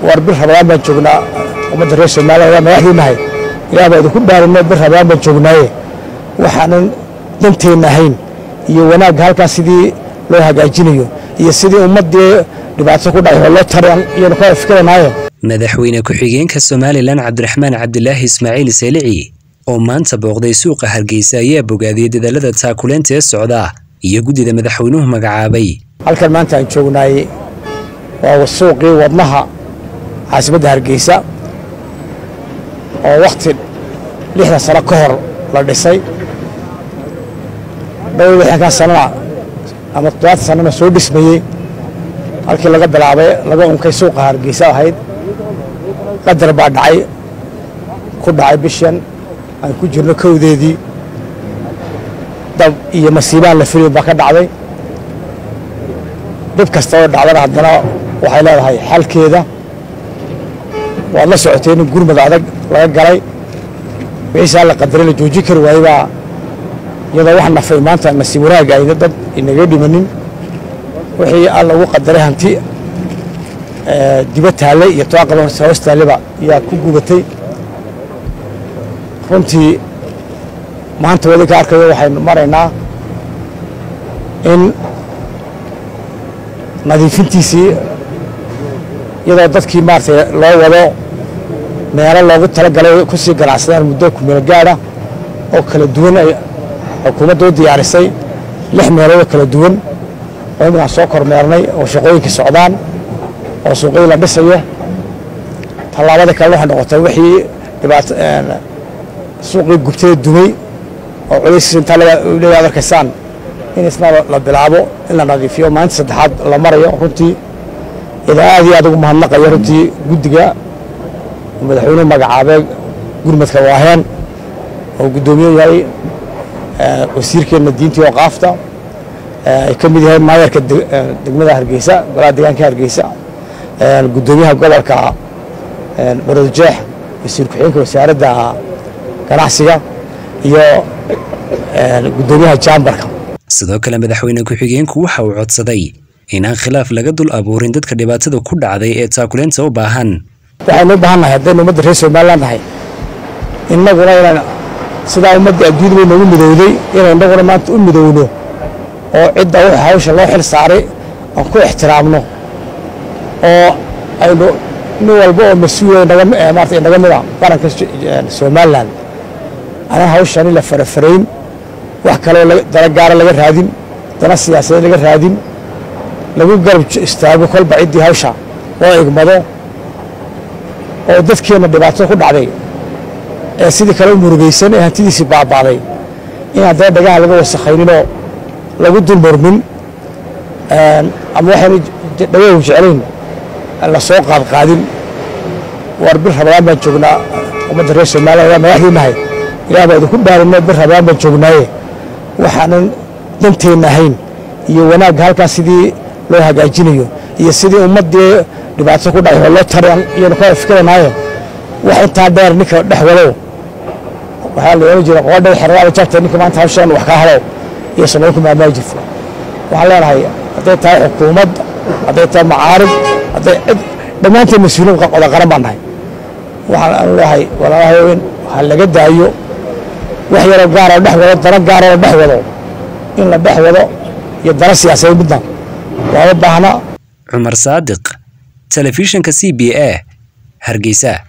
war bir rabadaan baan joognaa ummadda reer somaliya madaxdiinahay ilaah baa idinku dhaarinay bir rabadaan baan joognaaye waxaanan danteenna ahayn iyo wanaagga halkaas sidii loo hagaajinayo iyo sidii ummaddii dhibaato ku dhacay oo loo taran iyanu ka fikranaaye madaxweyne ku-xigeenka somalilan cabdiraxmaan cabdilaahi ismaaciil seelici oo maanta booqday suuqa hargeysa ayaa bogaadiyey dadaalada taakuleenta ee socda iyo guddida madaxweynuhu magacaabay halkan maanta aan joognaay waa suuqii wadnaha caasimadda hargeysa oo wakhti lixdan sano ka hor la dhisay dhowr lixdankan sanana ama toddobaatan sanana soo dhismayey halkii laga bilaabay laga unkay suuqa hargeysa ahayd qadar baa dhacay ku dhacay bishan aan ku jirno kowdeedii dab iyo masiibaan la filin baa ka dhacday dhib kasta oo dhacdana haddana waxay leedahay xalkeeda waad la socotay in gurmad adag laga galay wixiisaa la qadaray la joojin kari waayey baa iyadoo wax nafay maanta nasiib wanaagga ayna dad inaga dhimanin wixii alla ugu qadaray hanti diba taallay iyo toaqaba hoos taalleba yaa ku gubatay runtii maanta wadi ka arkayo waxaynu maraynaa in nadiifintiisii iyadoo dadkii maaragtay loo wado meelo loogu talagalay ku sii ganacsadaan muddo kumeel gaadha oo kala duwan ay xukuumadda u diyaarisay lix meelood oo kala duwan oo iminkaan soo kormeernay oo shaqooyinkii socdaan oo suuqyadii la dhisayo tallaabada kale waxay noqotay wixii dhibaato suuqii gubtada dumay oo culayskiis intaa leeyaad arkaysaan in isna la bilaabo in la nadiifiyo maalinta saddexaad la marayo runtii idaa aad iyo aad ugu mahadnaqayo runtii guddiga madaxweynuhu magacaabee gurmadka waaheen oo guddoomiye yahay wasiirkeenna diintii oo qaafta ay ka mid yahay maayarka degmada hargeysa golaha deegaanka hargeysa guddoomiyaha gobolka baroodjeex wasiir ku-xigeenka wasaaradda ganacsiga iyo guddoomiyaha jaambarka sidoo kale madaxweyne ku-xigeenku waxa uu codsaday inaan khilaaf laga dul abuurin dadka dhibaatada ku dhacday ee taakuleenta u baahan waxaynu u baahan nahay haddaynu ummadda reer somalilan nahay innaguna inaan sidaa ummadda adduunya bay noogu midowday inay innaguna maanta u midowno oo cidda w hawsha loo xil saaray aan ku ixtiraamno oo aynu nin walba oo mas-uula maarata inaga mida qaranka somalilan anaan hawshani la farafarayn wax kaloo dana gaara laga raadin dana siyaasadeed laga raadin lagu garab istaago kolba ciddii hawsha loo igmado oo dadkeenna dhibaatada ku dhacday ee sidii kale u murugaysan ee hantidiisii baaba'day in haddana dhagaha laga wasakhayninoo lagu dulmurmin ama waxaynu dhagahu jeclayn la soo qaadqaadin war bir rabadaan baan joognaa ummadda reer somaliya madaxdiinahay ilaah baa idinku dhaarinay bir rabadaan baan joognaaye waxaanan danteenna ahayn iyo wanaagga halkaas sidii loo hagaajinayo iyo sidii ummaddii dhibaato ku dhacay oo loo taran iyanu ka fikranaaye wax intaa dheer ninka dhex wadow waxaa la ohan jira qoodhay xeradaada jabta ninka maanta hawshan wax kaa halow iyo samayn ku maamaahi jirta waxaan leenahay hadday tahay xukuumad hadday tahay macaarib hadday cid dhammaanteen mas-uuliin wada qaran baan nahay waxaan anu leeyahay walaalahayo in ha laga daayo wax yaroo gaaroo dhex wado dana gaaroo la dhex wado in la dhex wado iyo dana siyaasadeed midna looma baahna cumar saadiq telefishinka c b a hargeysa